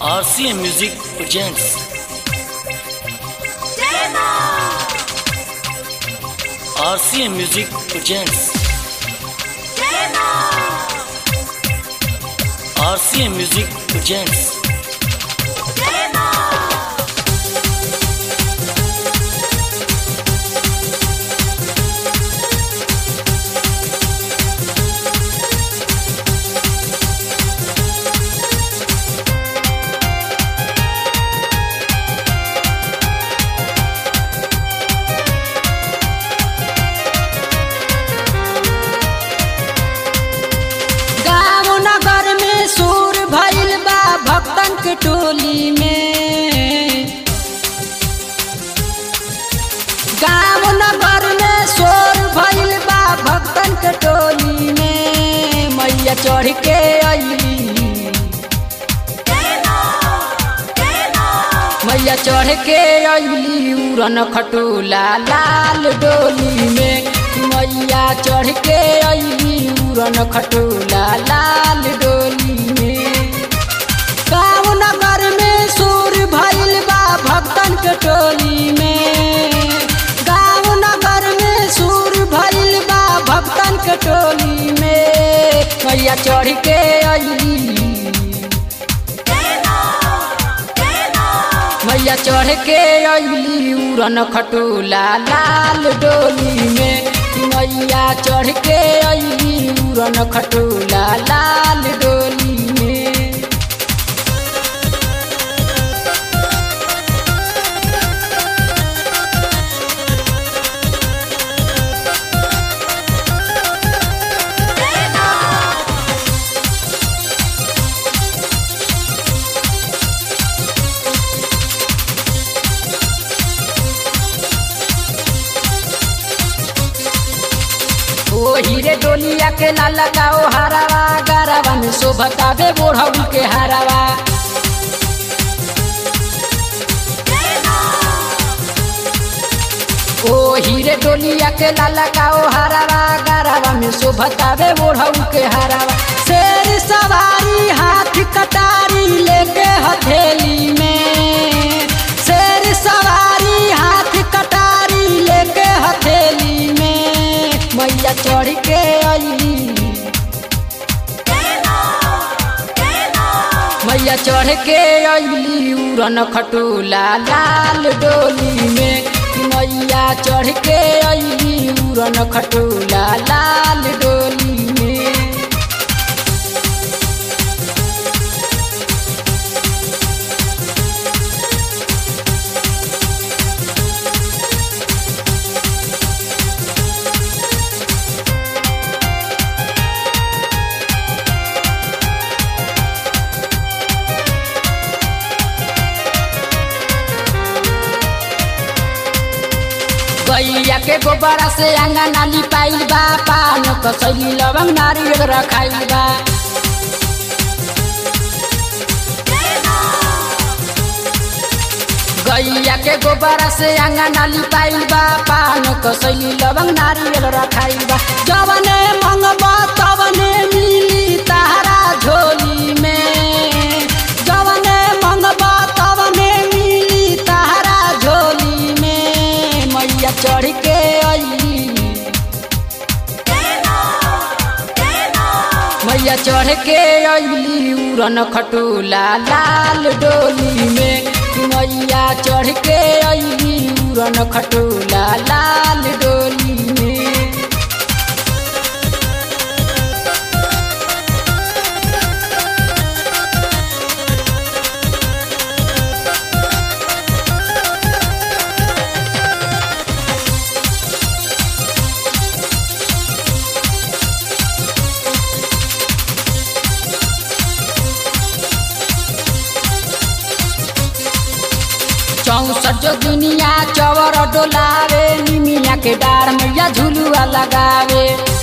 RCM Music presents RCM Music presents RCM Music presents गाँव नगर में शोर भइल बा भक्तन के टोली में गाँव नगर में शोर भइल बा भक्तन के टोली में मैया चढ़ के अइली मैया चढ़ के अइली उड़न खटोला लाल डोली में मैया चढ़ के अइली उड़न खटोला लाल डोली में गाँव नगर में शोर भइल बा भक्तन के टोली में गाँव नगर में शोर भइल बा भक्तन के टोली में मैया चढ़ के अइली मैया चढ़ के अइली उड़न खटोला लाल डोली में मैया चढ़ के अइली उड़न खटोला लाल डोली में ओ हीरे डोलिया के ना लगाओ हरावा गरावा में शोभतावे बोढ़ऊ के हरावा ओ हीरे डोलिया के ना लगाओ हरावा गरावा में शोभतावे बोढ़ऊ के हरावा शेर सवारी हाथ कटारी लेके हथेली में शेर सवारी हाथ कटारी लेके हथेली में मैया चढ़ के अइली मैया चढ़ के अइली उड़न खटोला लाल डोली में मैया चढ़ के अइली उड़न खटोला लाल डोली में गैया के गोबरा से अंगना लिपाइल बा पान कसैली लवंग नारियल रखाइल बा गैया के गोबरा से अंगना लिपाइल बा पान कसैली लवंग नारियल रखाइल बा जवने मंगबा तवने मिली तारा झोली में जवने मंगबा तवने मिली तारा झोली में मैया चढ़ के अइली मैया चढ़ के अइली उड़न खटोला लाल डोली में मैया चढ़ के अइली उड़न खटोला लाल डोली में चौसठ जो दुनिया चवर डोलावे निमिया के डार मैया झुलुआ लगावे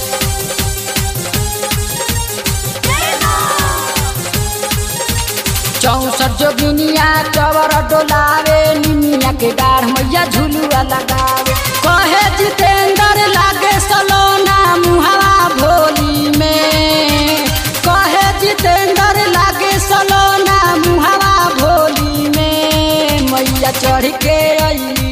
चौसठ जो दुनिया चवर डोलावे निमिया के डार मैया झुलुआ लगावे कहे जितेंद्र लागे सलोना मुहावा भोली में कहे जितेंद्र लागे सलोना मुहावा चढ़ के अली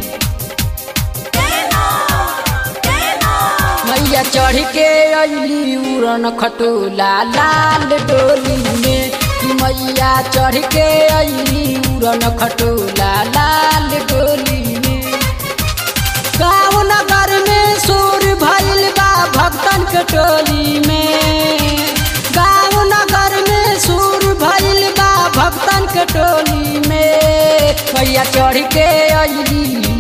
मैया चढ़ के अली उड़न खटोला लाल डोली में कि मैया चढ़ के अली उड़न खटोला लाल डोली में गाँव नगर में सुर भइल बा भक्तन के टोली में गाँव नगर में सुर भइल बा भक्तन के टोली में मैया चढ़ के अली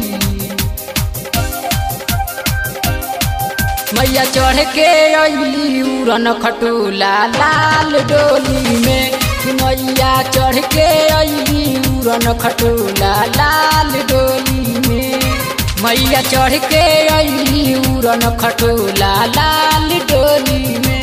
मैया चढ़ के अली उड़न खटोला लाल डोली में मैया चढ़ के अली उड़न खटोला लाल डोली में मैया चढ़ के अली उड़न खटोला लाल डोली में